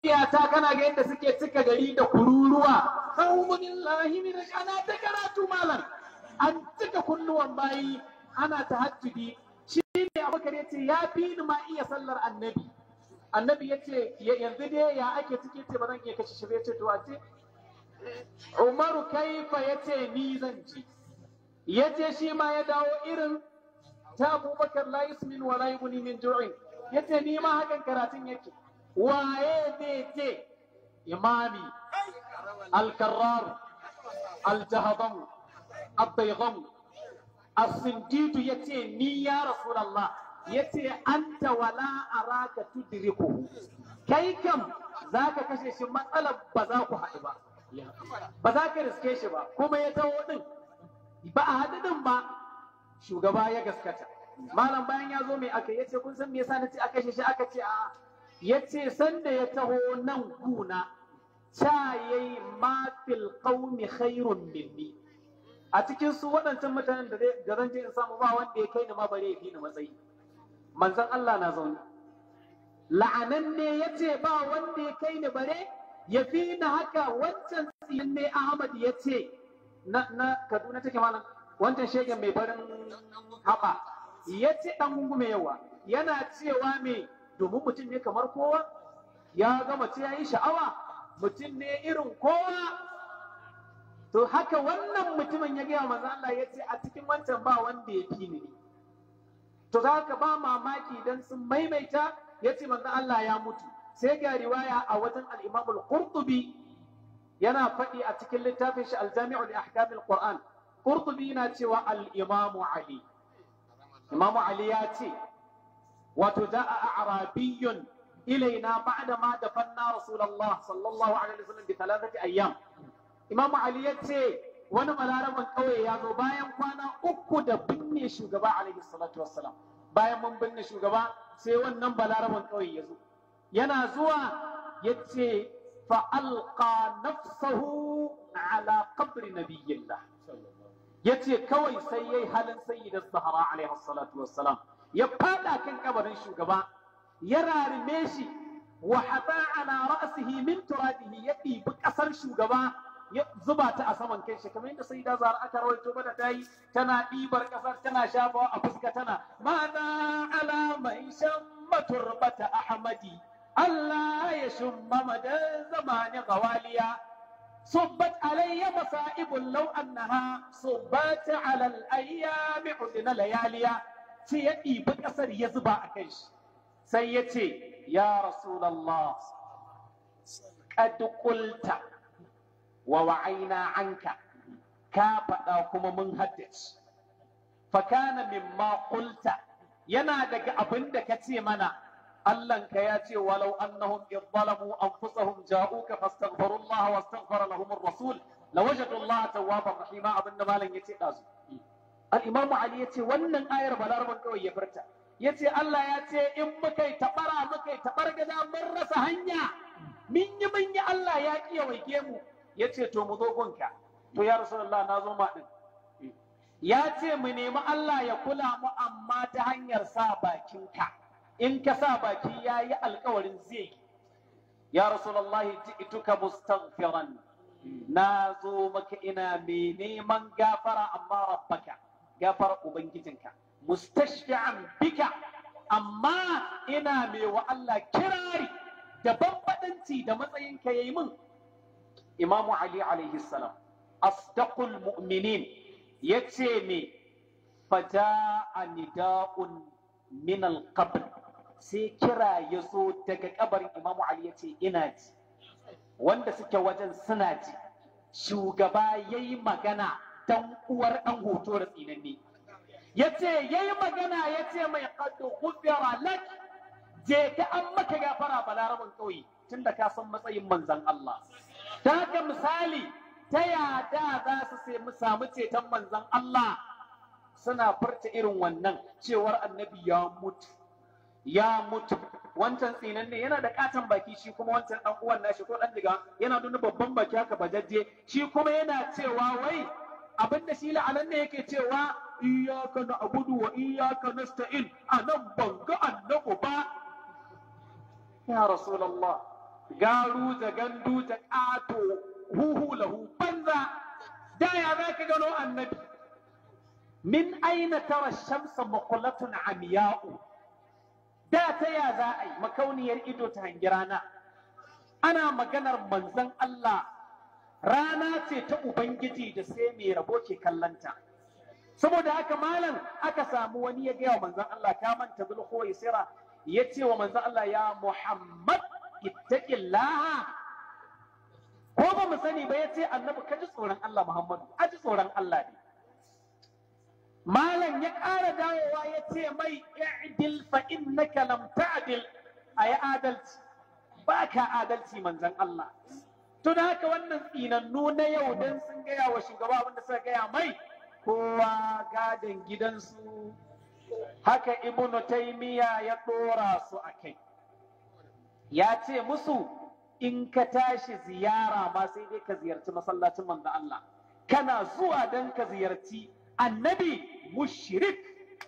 iyata kana ga yadda suke cika gari da kururuwa a'udhu billahi min ana ta karatu malam an cika kunnuwan bayi ana tahajjudi shi ne abubakar yace ya fi ni ma iya sallar annabi annabi yace yanzu dai ya ake ciki ce ba zan iya kashe shi yace to a ce Umaru kaifa yace ni zan ci yace shi ma ya dawo irin ta Abubakar la yusmin wa la yughni min ju'in yace ni ma hakan karatun yake waye zai ce imami al-karrar al-jahdam al-baygham as-sindidu yace ni ya rasulullah yace anta wala araka tudrikuhu kai kam zaka kashe shi matsalar ba za ku haɗu ba ba za ka riske shi ba kuma ya taho din ba a haɗu din ba shugaba ya gaskata malam bayan ya zo mai aka yace kun san me yasa nace aka kashe shi aka ce a yace sanda ya taho nan guna cha yayi ma fil qaumi khairun minni a cikin su waɗancan mutanen da da zan je in samu ba wanda ya kai ni ma bare ya fi ni matsayi manzon Allah na zaune la'anan ne yace ba wanda ya kai ni bare ya fi ni haka wancan tsiyan ne Ahmad yace na na Kaduna take malam wancan shegen mai barin haɓa yace dan gungume yawa yana cewa me domin mutum ne kamar kowa ya ga mace ya yi sha'awa mutum ne irin kowa to haka wannan mutumin ya gaya manzo Allah ya ce a cikin wancan ba wanda ya fi ni to za ka ba mamaki dan sun maimaita ya ce manzo Allah ya mutu sai ga riwaya a wajen al-Imam al-Qurtubi yana faɗi a cikin littafin shi al-Jami'u li Ahkam al-Qur'an Qurtubi yana cewa al-Imam Ali Imam Ali ya ce wato ja'a a'rabiyyun ilaina ba'da ma dafanna rasulullah sallallahu alaihi wasallam bi thalathati ayyam imam ali yace wani balaraban kauye ya zo bayan kwana uku da binne shugaba alaihi salatu wassalam bayan mun binne shugaba sai wannan balaraban kauye ya zo yana zuwa yace fa alqa nafsahu ala qabri nabiyillah yace kawai sai yayi halin sayyidat zahra alaihi salatu wassalam ya fada kan kabarin shugaba ya rarime shi wa hata ala ra'sihi min turabihi ya ɗibi ƙasar shugaba ya zuba ta a saman kai shi kamar yadda sai da zara aka rawaito mana ta yi tana ɗibar ƙasar tana shafawa a fuska tana mana ala mai shamma turbata ahmadi Allah ya shumma madan zamani gawaliya صبت علي مصائب لو أنها صبت على الأيام عدنا لياليا sai ya ɗibi ƙasar ya zuba a kai shi sai ya ce ya rasulallah qad qulta wa wa'aina anka ka faɗa kuma mun haddace fa kana mimma qulta yana daga abin da ka ce mana Allahnka ya ce walau annahum idh zalamu anfusahum ja'uka fastaghfirullaha wastaghfara lahum ar-rasul lawajadu Allah tawwaban rahima abinda malam yace dazu al-imam Ali yace wannan ayar balaraban kawai ya furta yace Allah ya ce in muka yi tabara muka yi tabar gada mun rasa hanya min yi mun yi Allah ya kiya waike mu yace to mu zo gunka to ya rasulullah na zo ma din ya ce mu nemi Allah ya kula mu amma ta hanyar sa bakinka in ka sa baki ya yi alkawarin zai yi ya rasulullahi ji'tuka mustaghfiran na zo maka ina mai neman gafara amma rabbaka gafara ubangijinka mustashfi'an bika amma ina mai wa Allah kirari da bambadanci da matsayinka yayi min imamu ali alaihi salam asdaqul mu'minin yace me faja'a nida'un min al-qabr sai kira ya zo daga kabarin imamu ali yace ina ji wanda suke wajen suna ji shugaba yayi magana dan uwar dan hoto da tsinanne yace yayi magana yace mai qad ghufira lak je ka an maka gafara balarabin kauye tunda ka san matsayin manzon Allah ta haka misali ta yada za su sai mu samu ceton manzon Allah suna furta irin wannan cewar annabi ya mutu ya mutu wancan tsinan ne yana da katon baki shi kuma wancan dan uwan nashi ko dan diga yana nuna babban baki haka bajajje shi kuma yana cewa wai abinda shi la'anan ne yake cewa iyyaka na'budu wa iyyaka nasta'in anan banga annabu ba ya rasulullah garu da gandu da ƙato huhu lahu banza da ya za ka gano annabi min aina tara shamsa maqulatun amiya'u da ta ya za a yi makauniyar ido ta hangi rana ana maganar manzon Allah rana ce ta Ubangiji da sai mai rabo ke kallanta. Saboda haka malam aka samu wani ya gaya wa manzon Allah ka manta zulhu sira ya ce wa manzon Allah ya Muhammad ittaqillaha ko ba mu sani ba ya ce annabi ka ji tsoron Allah Muhammadu a ji tsoron Allah ne. Malam ya ƙara dawowa ya ce mai i'dil fa innaka lam ta'dil a yi adalci ba ka adalci manzon Allah. To da haka wannan tsinannu na yau don sun gaya wa shugaba abinda suka gaya mai kowa gadon gidansu haka ibnu taimiya ya ɗora su a kai. Ya ce musu in ka tashi ziyara ma sai dai ka ziyarci masallacin manzo Allah. Kana zuwa don ka ziyarci annabi mushrik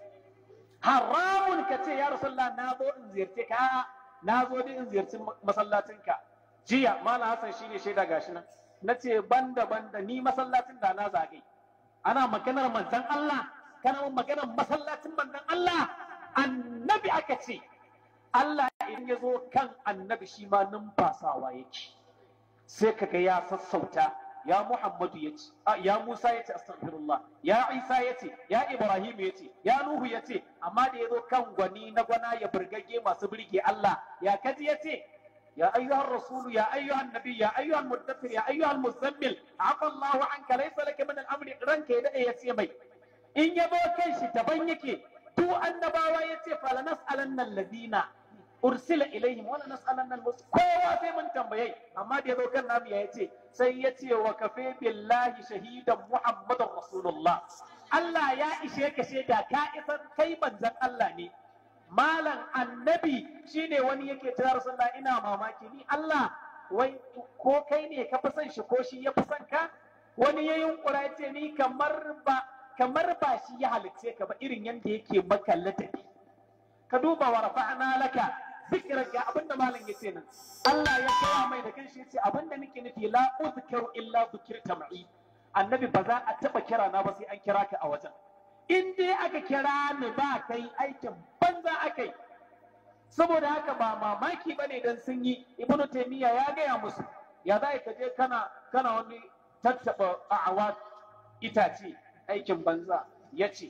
haramun ka ce ya Rasulullah na zo in ziyarce ka na zo dai in ziyarci masallacinka. jiya malam hassan shine shaida gashi nan na ce banda banda ni masallacin da na zage ana maganar manzon Allah kana maganar masallacin manzon Allah annabi aka ce Allah in ya zo kan annabi shi ma numfasawa yake sai kaga ya sassauta ya Muhammadu ya ce ya Musa ya ce astaghfirullah ya Isa ya ce ya Ibrahim ya ce ya Nuhu ya ce amma da ya zo kan gwani na gwana ya burgage masu birge Allah ya kaji ya ce يا أيها الرسول يا أيها النبي يا أيها المدثر يا أيها المزمل عفى الله عنك ليس لك من الأمر رنك يدا يسيمي إن يبو كيش تبنيك تو النباوة يتي فلنسألن الذين أرسل إليهم ولا نسألن المرسل كوا في من تنبيي أما دي ذو كان نبي يتي سيتي وكفي بالله شهيدا محمد رسول الله الله يا إشيك شيدا كائفا كيما زن الله ني malam annabi shine wani yake ta rasulullah ina mamaki ni Allah wai ko kai ne ka fi son shi ko shi ya fi son ka wani ya yunkura ya ce ni kamar ba kamar ba shi ya halicce ka ba irin yadda yake maka ladabi ka duba wa rafa'na laka zikirar ga abinda malam ya ce nan Allah ya kaya mai da kanshi ya ce abinda nake nufi la uzkaru illa zikirta ma'i annabi ba za a taba kira na ba sai an kira ka a wajen in dai aka kira ni ba kai aikin banza aka yi saboda haka ba mamaki ba ne don sun yi ibnu taimiyya ya gaya musu ya za ka je kana kana wani tattaɓa a'awa itace aikin banza ya ce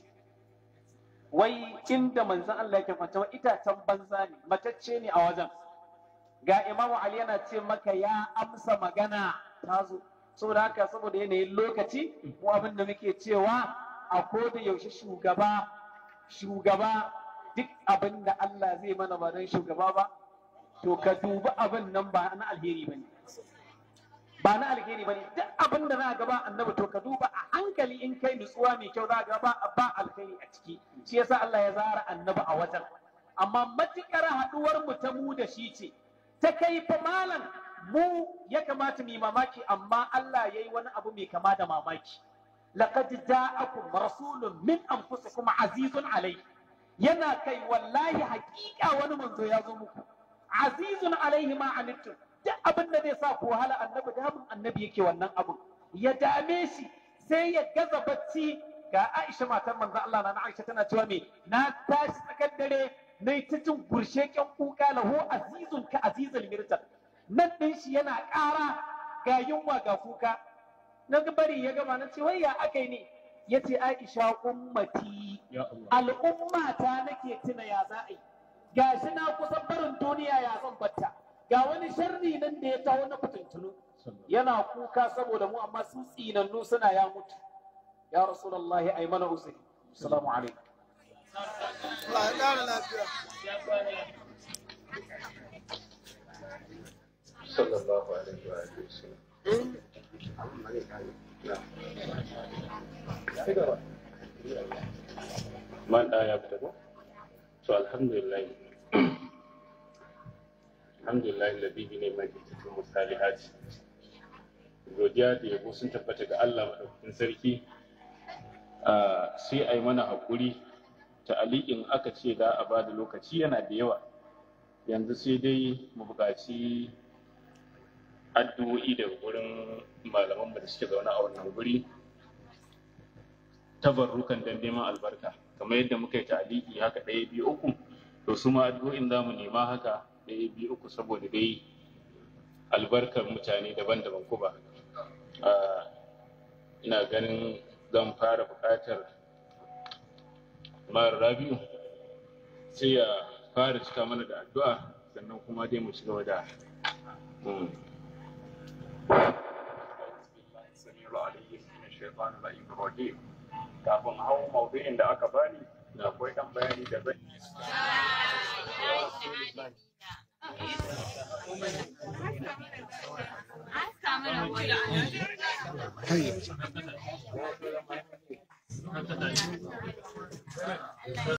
wai inda manzan Allah yake kwanta itacen banza ne matacce ne a wajen ga imamu ali yana ce maka ya amsa magana ta zo saboda haka saboda yanayin lokaci mu abin da muke cewa a koda yaushe shugaba shugaba duk abin da Allah zai mana ba don shugaba ba to ka dubi abin nan ba na alheri bane ba na alheri bane duk abin da za ga ba annabi to ka duba a hankali in kai nutsuwa mai kyau za ga ba ba alheri a ciki shi yasa Allah ya zara annabi a wajen amma matukar haduwar mu ta mu da shi ce ta kai fa malam mu ya kamata mu yi mamaki amma Allah ya yi wani abu mai kama da mamaki لقد جاءكم رسول من انفسكم عزيز عليه yana kai wallahi hakika wani manzo ya zo muku azizun alaihi ma anittum duk abin da zai sa ku wahala annabi damun annabi yake wannan abin ya dame shi sai ya gaza bacci ga Aisha matar manzo Allah na Aisha tana cewa me na tashi tsakar dare na ta jin gursheken kuka lahu azizun ka azizul mirtal nan din shi yana ƙara ga yunwa ga kuka na bari ya gama na ce wai ya aka ne ya ce aisha ummati al'umma ta nake tuna ya za a yi gashi na kusan barin duniya ya zan batta ga wani sharri nan da ya taho na fitintunu yana kuka saboda mu amma su tsinannu suna ya mutu ya rasulullahi ai mana uzuri assalamu alaikum sallallahu alaihi wa sallam man da ya fita ko to alhamdulillah alhamdulillah alladhi bi ni'mati tatimmu salihat godiya da yabo sun tabbata ga Allah madaukakin sarki sai ai mana hakuri ta'aliƙin aka ce da a bada lokaci yana da yawa yanzu sai dai mu buƙaci addu'o'i daga wurin malaman da suke zaune a wannan guri tabarrukan dan neman albarka kamar yadda muka yi taliki haka ɗaya biyu uku to su ma addu'o'in za mu nema haka ɗaya biyu uku saboda dai albarkar mutane daban-daban ko ba ina ganin zan fara buƙatar mara rabiu sai ya fara cika mana da addu'a sannan kuma dai mu ci gaba da kafin hau maudu'in da aka bani akwai ɗan bayani da zan yi Hey.